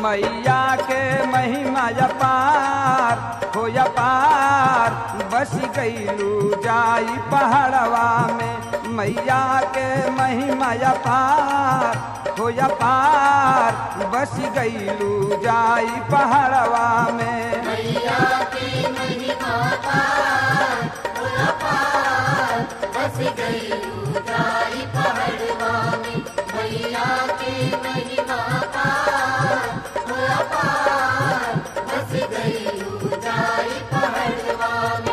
मैया के महिमा अपार हो अपार बस गईलू जाई पहाड़वा में मैया के महिमा अपार हो अपार बस गईलू जाई पहाड़वा में मैया की महिमा पार पूरा पार बस गई ऊंचाई पहाड़वा में मैया की महिमा पार पूरा पार बस गई ऊंचाई पहाड़वा में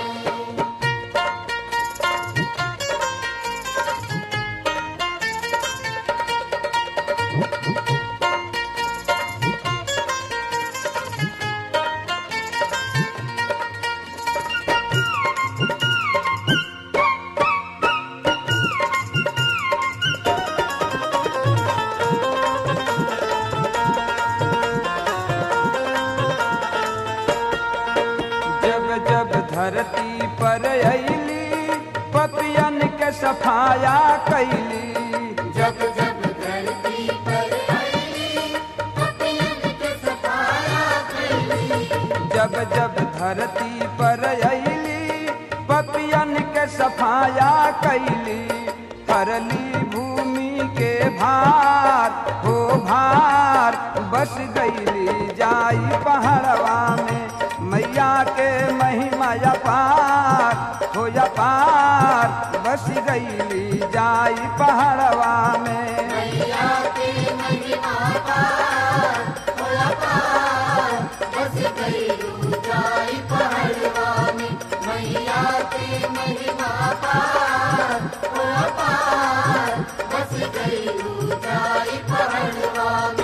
जब जब धरती पर अली पपियन के सफाया कैली जब जब धरती पर आई पपियन के सफाया कैली जब जब धरती पर अली पपियन के सफाया कैली हरली भूमि के भार हो भार बस गईली जाई पहाड़वा में मैया के महिमा अपार हो अपार बस गईली जाई पहाड़वा में मैया की महिमा पार पूरा पार बस गई ऊंचाई पहाड़वा में मैया की महिमा पार पूरा पार बस गई ऊंचाई पहाड़वा में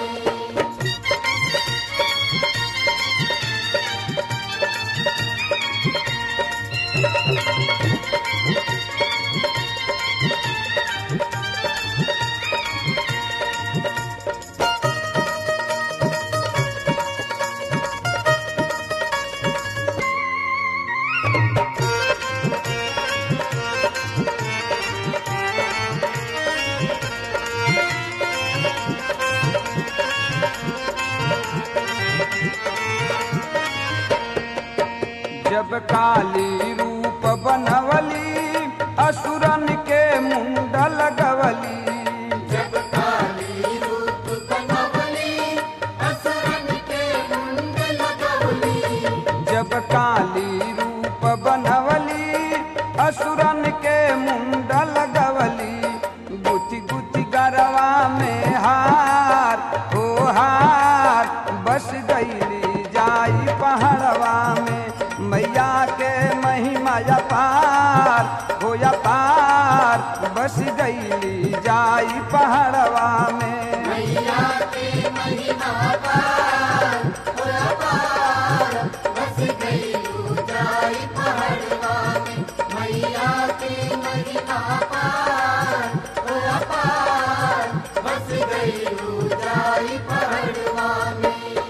जब काली रूप बनवली असुरन के मुंड लगवली जब काली रूप बनवली असुरन के मुंड लगवली जब काली रूप बनवली असुरन के मुंड लगवली गुथी गुथी गरवा में हार हो हार बस गईली जाई पहाड़वा में मैया के महिमा अपार हो अपार बस गईली जाई पहाड़वा में मैया की महिमा पार पूरा पार बस गई ऊंचाई पहाड़वा में मैया की महिमा पार पूरा पार बस गई ऊंचाई पहाड़वा में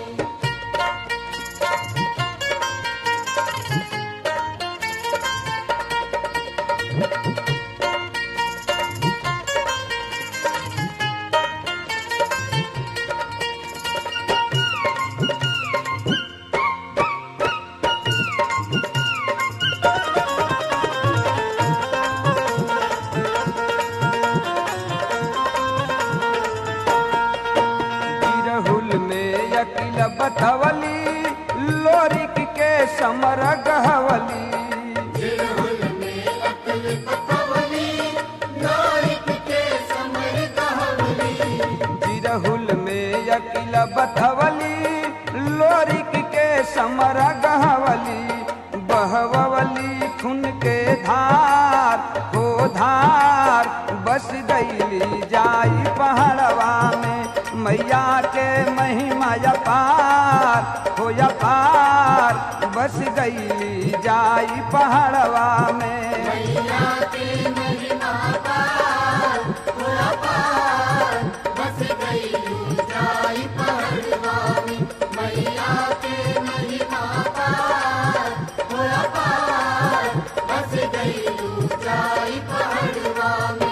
बिरहुल में यकिल बतवली लोरिक के समर गहवली जिरहुल में अकल पतवली नारिक के समर कहवली बिरहुल में यकिल बतवली लोरिक के समर गहवली बहवली खुन के धार हो धार बस गईली जाई पहाड़वा में मैया के महिमा अपार हो अपार बस गईली जाई पहाड़वा में मैया की महिमा पार पूरा पार बस गई ऊंचाई पहाड़वा में मैया की महिमा पार पूरा पार बस गई ऊंचाई पहाड़वा में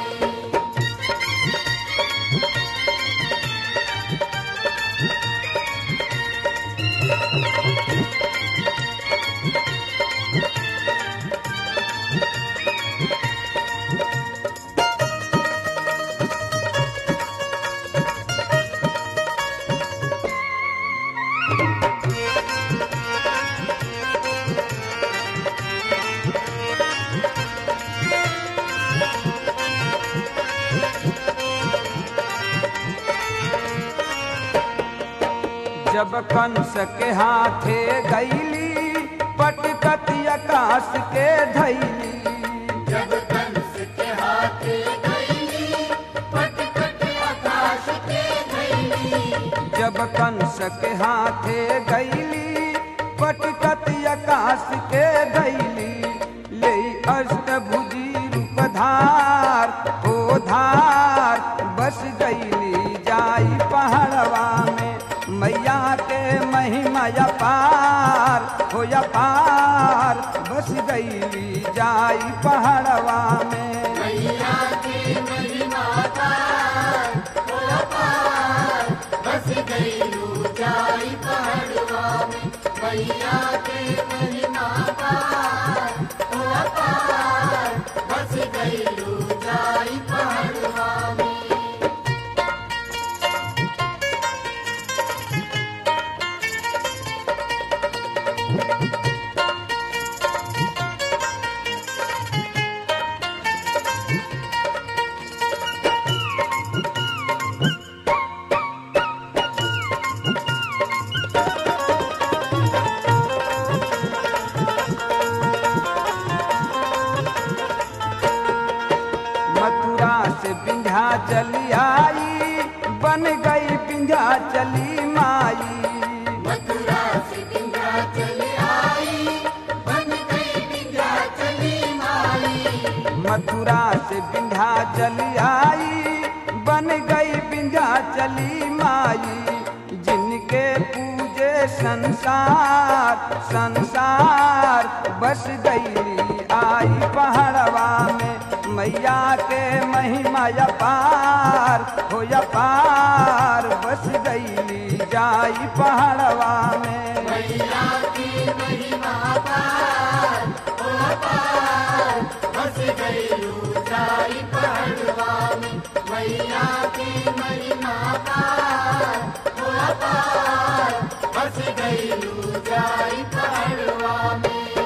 जब कंस के हाथे गईली पटकत आकाश के धैली जब कंस के हाथे गईली पटपट आकाश के धैली जब कंस के हाथे गईली पटकत आकाश के धैली ले अष्टभुजी रूप धार हो धार बस गईली जाई पहाड़वा में मैया के महिमा पार हो पार बस गईली जाई पहाड़वा में मैया की महिमा पार हो पार बस गईलू जाई पहाड़वा में मैया की महिमा पार हो पार बस गईलू जाई पहाड़वा में मथुरा से बिंध्या चली आई बन गई बिंध्या चली माई मथुरा से बिंध्या चली आई बन गई बिंध्या चली माई मथुरा से बिंध्या चली आई बन गई बिंध्या चली माई जिनके पूजे संसार संसार बस गई आई पहाड़वा में मैया के महिमा पार हो पार बस गई जाई पहाड़वा में मैया की महिमा पार हो पार बस गईलू जाई पहाड़वा में मैया की महिमा पार हो पार बस गईलू जाई पहाड़वा में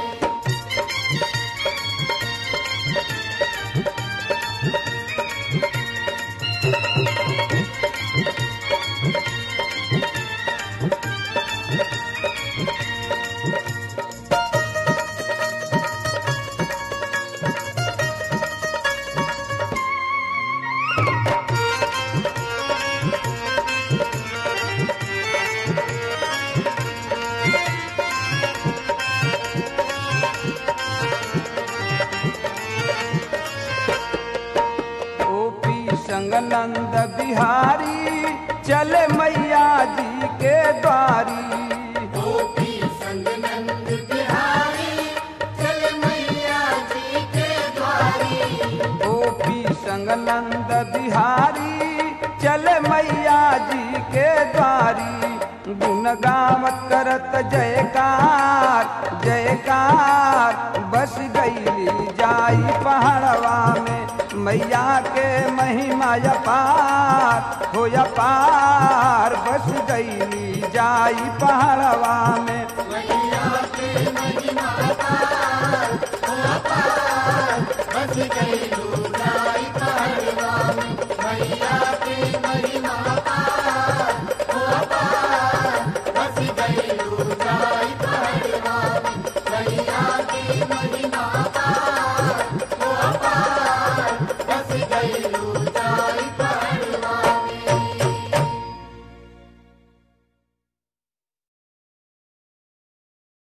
ओपी संग नंद बिहारी चले मैया जी के द्वारी गोपी संग नंद बिहारी चल मैया जी के द्वारी ओपी संग नंद बिहारी चले मैया जी के द्वारी गुण गावत करत जयकार जयकार बस गई जाई पहाड़वा में मैया के महिमा पार हो पार बस गई जाई पहाड़वा में मैया के महिमा पार हो पार बस गईलू जाई पहाड़वा में मैया